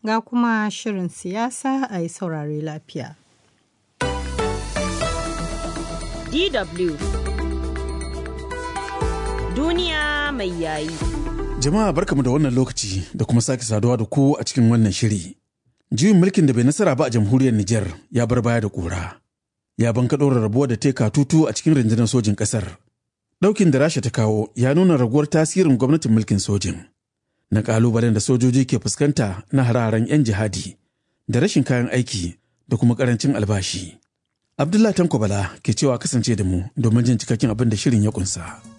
ga kuma shirin siyasa a yi saurare lafiya. DW Duniya mai yayi. Jama'a barkamu da wannan lokaci da kuma sake saduwa da ku a cikin wannan shiri. Juyin mulkin da bai nasara ba a jamhuriyar Nijar ya bar baya da ƙura. Ya banka ɗora rabuwa da teka tutu a cikin rundunar sojin ƙasar. Ɗaukin da Rasha ta kawo ya nuna raguwar tasirin gwamnatin mulkin sojin. Na ƙalubalen da sojoji ke fuskanta na hararen 'yan jihadi da rashin kayan aiki da kuma ƙarancin albashi. Abdullah Tanko Bala ke cewa kasance da mu domin jin cikakken abin da shirin ya ƙunsa.